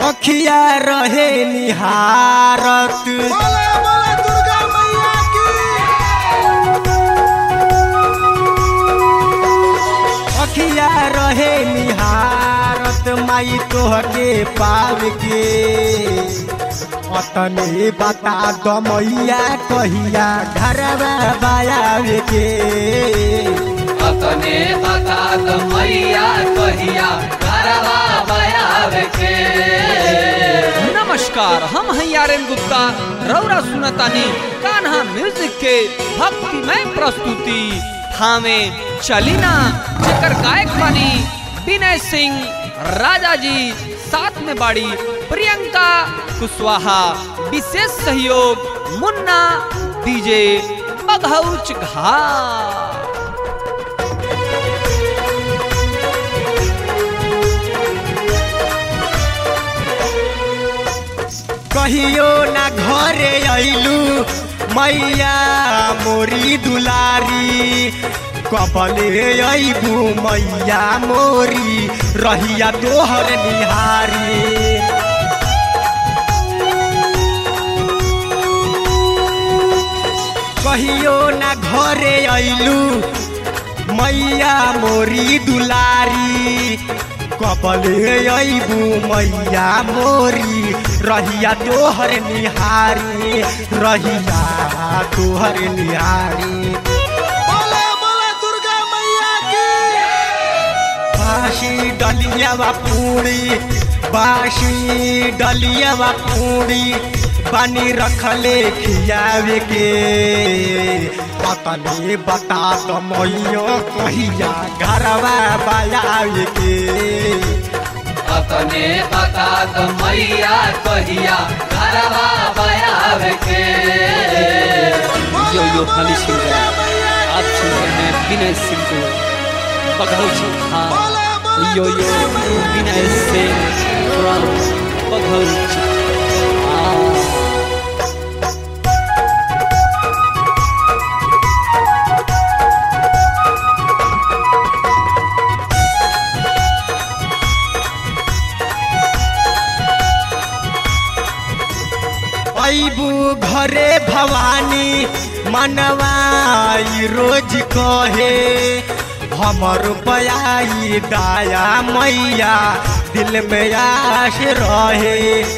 अखिया रहे निहारत बोले बोले दुर्गा मैया की अखिया रहे निहारत माई तोहके पाव के अतने बता द मैया कहिया घरवा बायावे के अपने बता द मैया कहिया करवा बयाव के नमस्कार हम हैं आर्यन गुप्ता रौरा सुनतानी कान्हा म्यूजिक के भक्तिमय प्रस्तुति थामे चलीना जेकर गायक बनी विनय सिंह राजा जी साथ में बाड़ी प्रियंका कुशवाहा विशेष सहयोग मुन्ना डीजे बघौच घाट कहियो ना घरे अइलू मैया मोरी दुलारी कबले अइबू मैया मोरी रहिया तोहर निहारी कहियो ना घरे अइलू मैया मोरी दुलारी कबले अइबू मैया मोरी रहिया तोहर निहारी रहिया तोहर निहारी बोले बोले दुर्गा मैया की बाशी डलिया पूरी बाशी डलिया पूरी पानी रखले खियावे के पतनी बता तो मैयो कहिया घरवा बजावे के अपने बता द मैया कहिया करवा बयाव के यो यो खाली सिंह है। आप सुन रहे हैं विनय सिंह को बघौच हाँ यो यो विनय सिंह from बघौच हाँ अबू घरे भवानी मनवाई रोज कहे हमर बयाई दाया मैया दिल में आश रहे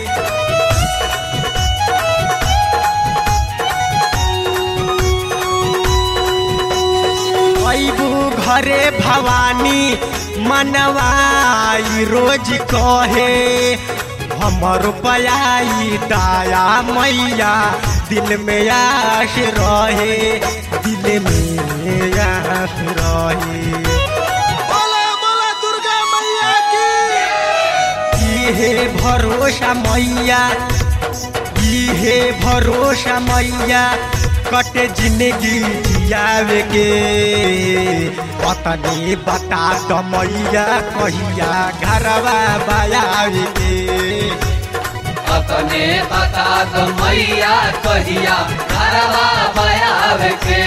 अबू घरे भवानी मनवाई रोज कहे हमर बयाई दाया मैया दिल में आश रहे दिल में आश रहे बोले बोले दुर्गा मैया की इहे भरोसा मैया इहे भरोसा मैया कटे जिंदगी जियावे के पतनी बता द मैया कहिया घरवा बयावे के अपने बता द मैया कहिया करवा बयाव के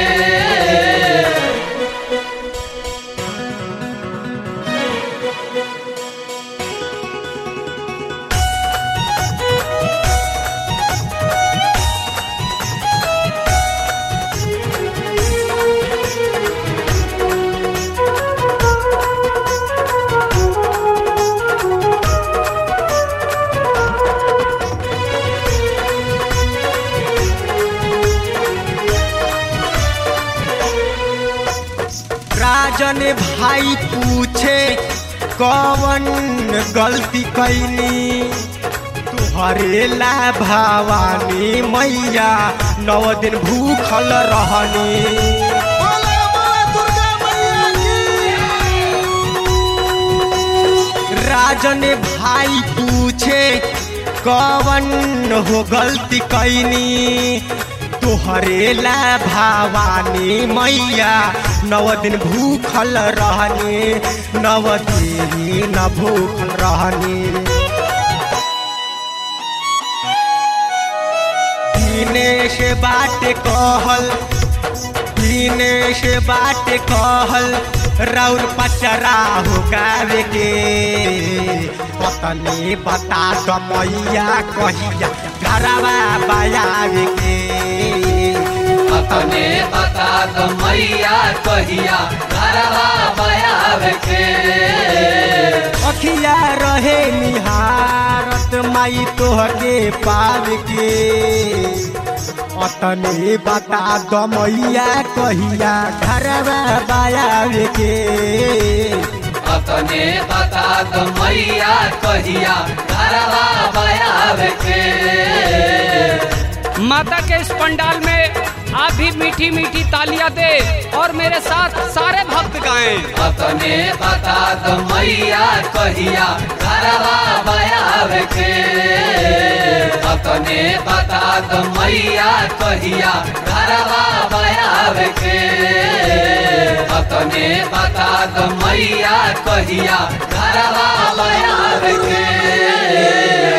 राजन भाई पूछे कौन गलती कैनी तुहरे ला भवानी मैया नौ दिन भूखल रहनी बोले बोले दुर्गा मैया की राजन भाई पूछे कौन हो गलती कैनी तोहरे ला भवानी मैया नव दिन भूखल रहनी नव दिन भूखल रहनी दिनेश बाट कहल दिनेश बाट कहल राउर पचरा हो गावे के पतने बता दो मैया कहिया घरवा बयावे के अपने बता दो मैया कहिया घरवा बयाव के अखिया रहे निहारत माई तोहके पाव के अतने बता दो मैया कहिया घरवा बयावे के अपने बता दो मैया कहिया घरवा बयाव के माता के इस पंडाल में आप भी मीठी मीठी तालियां दे और मेरे साथ सारे भक्त गाएं अपने बता दो मैया कहिया घरवा बयाव के अपने बता दो मैया कहिया घरवा बयाव के अपने बता दो मैया कहिया घरवा बयाव के